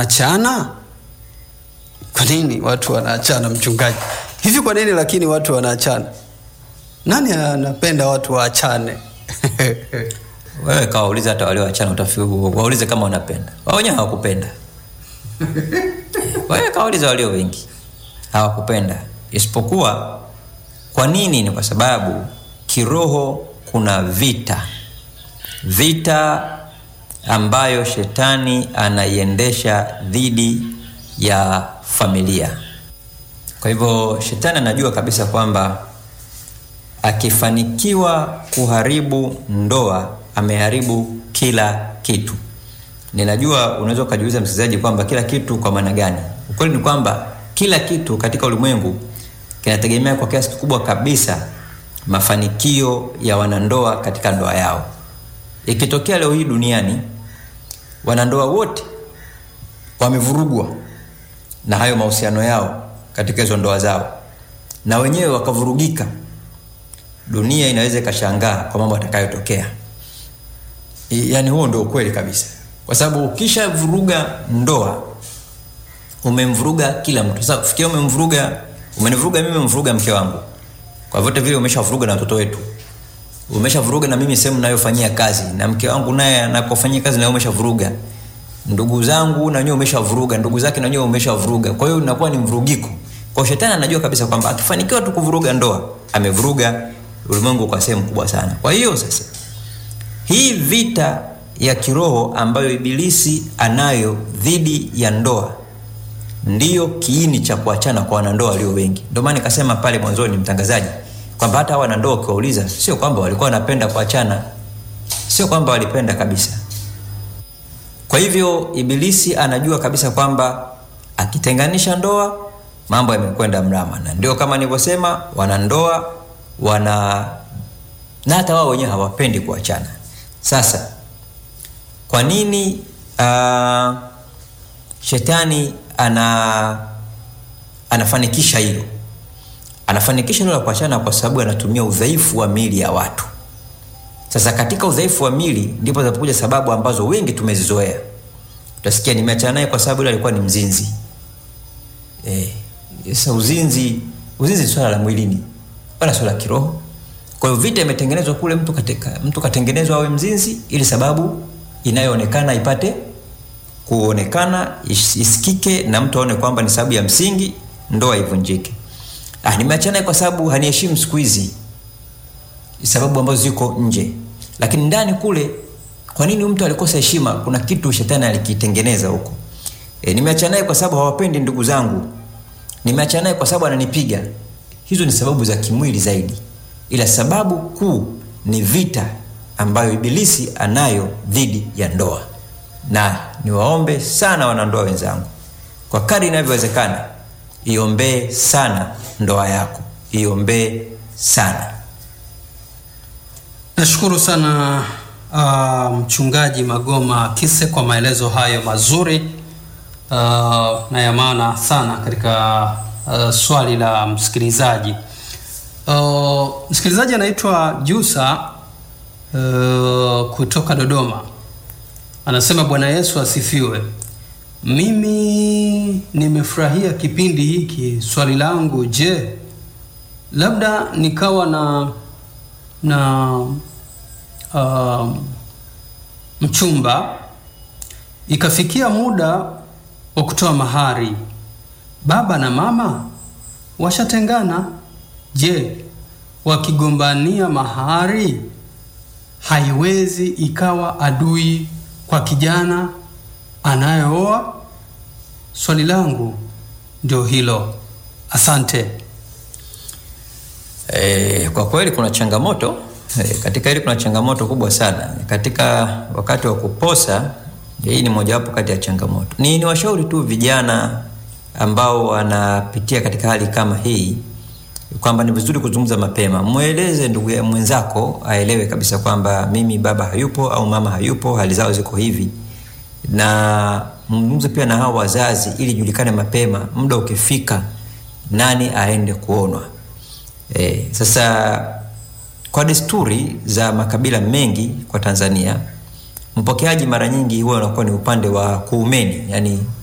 wanaachana? Kwa nini watu wanaachana, mchungaji? Hivi kwa nini lakini watu wanaachana? Nani anapenda watu waachane? wewe kawauliza hata walioachana utafi waulize kama wanapenda wao wenyewe hawakupenda wewe kawauliza walio wengi hawakupenda isipokuwa kwa nini ni kwa sababu kiroho kuna vita vita ambayo shetani anaiendesha dhidi ya familia kwa hivyo shetani anajua kabisa kwamba akifanikiwa kuharibu ndoa ameharibu kila kitu ninajua unaweza ukajiuliza msikilizaji kwamba kila kitu kwa maana gani ukweli ni kwamba kila kitu katika ulimwengu kinategemea kwa kiasi kikubwa kabisa mafanikio ya wanandoa katika ndoa yao ikitokea leo hii duniani wanandoa wote wamevurugwa na hayo mahusiano yao katika hizo ndoa zao na wenyewe wakavurugika dunia inaweza ikashangaa kwa mambo atakayotokea yaani huo ndio ukweli kabisa kwa sababu ukisha vuruga ndoa umemvuruga kila mtu sasa kufikia umemvuruga umenivuruga mimi umemvuruga mke wangu kwa vyote vile umeshavuruga na watoto wetu umeshavuruga na mimi sehemu nayofanyia kazi na mke wangu naye anakofanyia kazi naye umeshavuruga ndugu zangu na wenyewe umeshavuruga ndugu zake na wenyewe umeshavuruga kwa hiyo inakuwa ni mvurugiko kwa shetani anajua kabisa kwamba akifanikiwa tu kuvuruga ndoa amevuruga ulimwengu kwa sehemu kubwa sana kwa hiyo sasa hii vita ya kiroho ambayo ibilisi anayo dhidi ya ndoa ndiyo kiini cha kuachana kwa wanandoa walio wengi ndio maana nikasema pale mwanzoni mtangazaji kwamba hata wanandoa ukiwauliza sio kwamba walikuwa wanapenda kuachana sio kwamba walipenda kabisa kwa hivyo ibilisi anajua kabisa kwamba akitenganisha ndoa mambo yamekwenda mrama na ndio kama nilivyosema wanandoa wana na hata wao wenyewe hawapendi kuachana sasa kwa nini uh, shetani ana anafanikisha hilo anafanikisha hilo la kuachana kwa sababu anatumia udhaifu wa mili ya watu sasa katika udhaifu wa mili ndipo zinapokuja sababu ambazo wengi tumezizoea utasikia nimeachana naye kwa sababu ile alikuwa ni mzinzi eh, sasa uzinzi uzinzi ni swala la mwilini wala swala la kiroho kwa hiyo vita imetengenezwa kule mtu katika, mtu katengenezwa awe mzinzi ili sababu inayoonekana ipate kuonekana is, isikike na mtu aone kwamba ni sababu ya msingi ndoa ivunjike ah, nimeachana kwa sababu haniheshimu siku hizi sababu ambazo ziko nje lakini ndani kule kwa nini mtu alikosa heshima kuna kitu shetani alikitengeneza huko e, nimeachana naye kwa sababu hawapendi ndugu zangu nimeachana naye kwa sababu ananipiga hizo ni sababu za kimwili zaidi ila sababu kuu ni vita ambayo ibilisi anayo dhidi ya ndoa na niwaombe sana wanandoa wenzangu kwa kadi inavyowezekana iombee sana ndoa yako iombee sana nashukuru sana uh, mchungaji magoma kise kwa maelezo hayo mazuri uh, na ya maana sana katika uh, swali la msikilizaji uh, msikilizaji anaitwa jusa uh, kutoka dodoma anasema bwana yesu asifiwe mimi nimefurahia kipindi hiki swali langu je labda nikawa na na uh, mchumba ikafikia muda wa kutoa mahari baba na mama washatengana je wakigombania mahari haiwezi ikawa adui kwa kijana anayeoa swali langu ndio hilo asante e, kwa kweli kuna changamoto e, katika hili kuna changamoto kubwa sana katika wakati wa kuposa hii ni mojawapo kati ya changamoto ni, ni washauri tu vijana ambao wanapitia katika hali kama hii kwamba ni vizuri kuzungumza mapema mweleze ndugu ya mwenzako aelewe kabisa kwamba mimi baba hayupo au mama hayupo hali zao ziko hivi na mzungumze pia na hao wazazi ili julikane mapema muda ukifika nani aende kuonwa e, sasa kwa desturi za makabila mengi kwa tanzania mpokeaji mara nyingi huwa unakuwa ni upande wa kuumeni yani